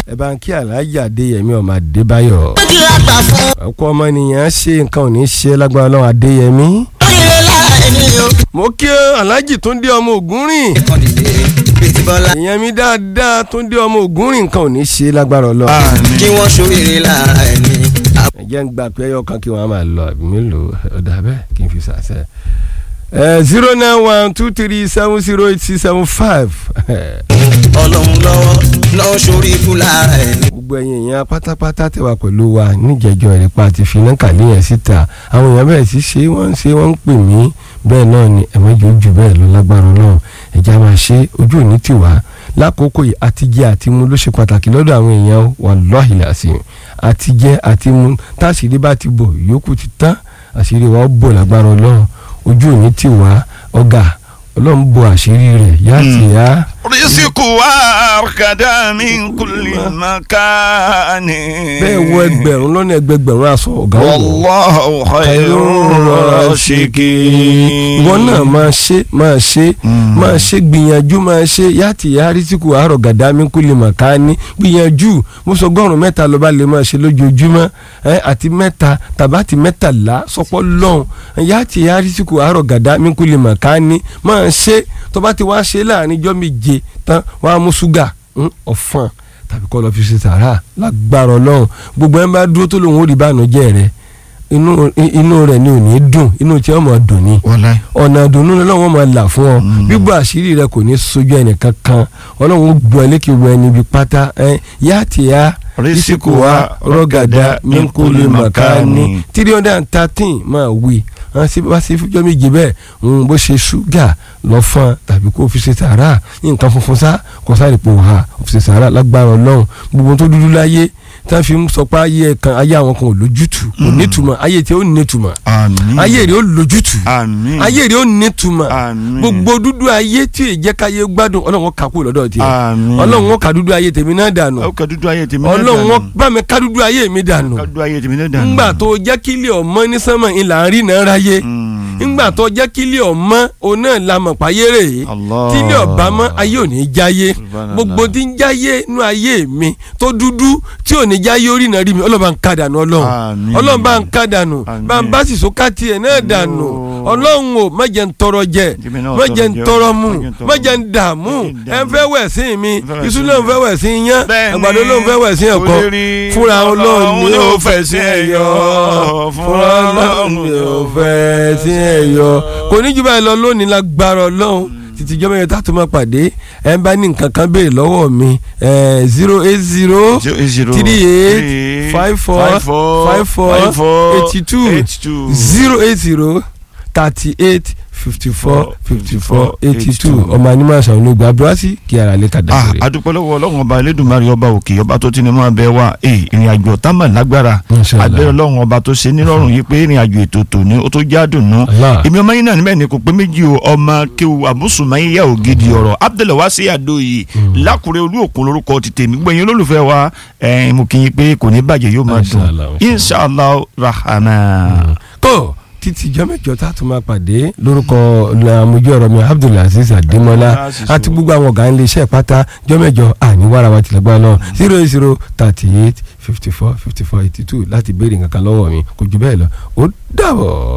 ẹ bá ń kí alájà adéyẹmí ọmọ adébáyọ̀ ó ti ra gbà fún ọkọ ọmọnìyàn ṣe nǹkan ò ní ṣe lágbára ọlọ́run adéyẹmí. oríire lára ẹni o. mo kí alájì túndé ọmọ ògúnrìn ìkan dìde bíi bọ́lá ìyẹn mi dáadáa túndé ọmọ ògúnrìn nǹkan ò ní ṣe lágbára ọlọ́run. àmín. kí wọ́n ṣoríire lára ẹni. ẹ jẹ́ ń gba pé ẹyọ kan kí wọ́n á máa lọ àbí mélòó ọ̀dà bẹ́ẹ̀ kí n fi ṣàṣẹ. zero nine one two three seven zero eight six seven five. ọlọ́run lọ́wọ́ náà ṣorí ikú lára ẹni. gbogbo ẹ̀yin èèyàn pátápátá tẹwà pẹ̀lú wa níjẹ̀jọ́ ìrẹ́pà àti finá kàlíyàn síta àwọn èèyàn bẹ̀rẹ̀ sí ṣe wọ́n ń ṣe wọ́n ń pè mí bẹ́ẹ̀ náà ni ẹ̀mọ́jọ ojú bẹ́ẹ̀ lọ lágbára náà ẹ̀já máa ṣe ojú òní tiwa lákòókò yìí àtijẹ àti mu ló ṣe pàtàkì lọ́dọ̀ àwọn èèyàn wallahi làásìm àtijẹ àti mu táṣìírí bá ti bò yòókù ti tán àṣírí wa ó bò lágbára ọlọ́run ojú òní tiwa ọ̀gá ọlọ́run bo àṣírí rẹ̀ yá ti yá. risiku arkada min kulli makani. bẹ́ẹ̀ wọ ẹgbẹ̀rún lọ́nà ẹgbẹ̀gbẹ̀rún aṣọ ọ̀gá ọ̀wọ́ wallahu khayrun rasikin. ìwọ náà máa ṣe máa ṣe Mm. máa ṣe gbìyànjú máa ṣe yàtì yàrísìkò àárọ̀ gàdámi kú lè mà ká ní gbìyànjú mo sọ ọgọ́rùn mẹ́ta ló bá lè máa ṣe lójoojúmọ́ ẹ àti mẹ́ta tàbátì mẹ́tàlá sọpọ́ lọ́hùn yàtì yàrísìkò àárọ̀ gàdámi kú lè mà ká ní máa ṣe tó bá ti wá ṣe láàrin ijọ́ méje tán wàá mú ṣúgà ń, ọ̀fọ̀n tàbí kọ́ lọ́ọ́ fi ṣe sàrà lágbára ọlọ́run gbogbo ẹ̀ ń bá dúró tó lòun ó rí bànújẹ́ rẹ̀ inú inú rẹ̀ ni ò ní dùn inú tí ó máa dùn ni wàláì. ọ̀nà ìdùnnú ni ọlọ́run máa là fún ọ Mm. bíbọ̀ àṣírí rẹ kò ní sojú ẹnìkan kan ọlọ́run ó gbọ́ ẹlẹ́kì wọ ẹni ibi pátá ẹ yá ti yá Rísíkù wa rọ́gàdá min kulli makani. three hundred and thirteen máa wí wọn sì wá sí fújọ́ méje bẹ́ẹ̀ ń bó ṣe ṣúgà lọ́fọ̀n tàbí kó fi ṣe sàárà nǹkan funfun sá kó sáré pò ha fi ṣe sàárà lágbára ọlọ́run gbogbo tó dúdú láyé tí wọ́n fi ń sọ pé ayé kan ayé àwọn kan ò lójútùú kò nítumọ̀ ayé tí ó nítumọ̀ àmín. ayé rẹ̀ ó lójútùú àmín. ayé rẹ̀ ó nítumọ̀ àmín. gbogbo dúdú ayé tí ì jẹ́ káyé gbádùn ọlọ́run kà kú lọ́dọ̀ tiẹ̀ àmín. ọlọ́run kà dúdú ayé tèmi náà dànù ó kà dúdú ayé tèmi náà ọlọ́run dànù. bá mi ká dúdú ayé mi dànù ká dúdú ayé tèmi náà dànù. ńgbà tó jẹ́ kílẹ̀ ọmọ ní sánmọ̀ ìlà ń rí náà ráyé Mm. ńgbà tó jẹ́ kílẹ̀ ọmọ òun náà la mọ̀ páyé rè é Allah. tílẹ̀ ọba mọ́ ayé ò ní jáyé Subhanallah. gbogbo tí ń jáyé nú ayé mi tó dúdú tí ò ní jáyé orí náà rí mi ọlọ́run bá ń ká dànù ọlọ́run Àmín. ọlọ́run bá ń ká dànù Àmín. bá ń bá sì sókà tiẹ̀ náà dànù Yo. ọlọ́run ò má jẹ́ ń tọrọ jẹ Jẹ́mi náà má tọrọ jẹ́ ń jẹ o. tọrọ mu Má jẹ́ ń tọrọ má jẹ́ ń mu. dààmú Má jẹ́ ń ẹ ń dààmú. fẹ́ wẹ̀ sí mi Fẹ́ wẹ̀ iṣu sí náà ń mi. fẹ́ wẹ̀ sí yán Bẹ́ẹ̀ni, àgbàdo náà ń fẹ́ wẹ̀ sí ẹ̀kọ́ olórí fúnra ọlọ́run ni ó fẹ́ fẹ́ sí ẹ̀yọ́ fúnra ọlọ́run ni ó fẹ́ sí ẹ̀yọ́ kò ní jù báyìí lọ lónìí lágbára ọlọ́run títí jọ́ mẹ́rin tá a tún máa pàdé ẹ̀ ń bá ní nǹkan kan béèrè lọ́wọ́ mi zero eight zero three eight five four five four eighty two zero eight zero thirty eight fifty four fifty four eighty two ọmọ animal ṣàwọn olóògbé abúlásí kí ara lè ka ah dàgbére. adúpẹ́ lọ́wọ́ ọlọ́run ọba elédùnmarè ọba òkè ọba tó ti ní máa bẹ wá ee ìrìn àjò ọ̀tá mà lágbára Inshallah. abẹ́rẹ́ ọlọ́run ọba tó ṣe nírọ̀rùn yìí pé ìrìn àjò ètò tòní ó tó jádùn nù Allah. èmi ọmọ yín náà níbẹ̀ ni kò pé méjì o ọmọ kéwu àbúsùmáyíyá ògidì ọ̀rọ̀ abdulwasi adoyi lákùrẹ́ olú òkun lórúkọ ti tèmi gbẹ̀yìn olólùfẹ́ wa ẹ̀ mo kì í pé kò ní bàjẹ́ yóò máa dùn Inshallah, inshallah rahman. kó títí ìjọ mẹ́jọ tá a tún máa pàdé lórúkọ àmójú ọ̀rọ̀ mi abdulaziz adémọlá àti gbogbo àwọn ọ̀gá ilé iṣẹ́ pátá ìjọ mẹ́jọ àníwára wa tilẹ̀ gbọ́ náà zero eight zero thirty eight fifty four fifty four eighty two láti béèrè nǹkan kan lọ́wọ́ mi kò jù bẹ́ẹ̀ lọ ó dàbọ̀.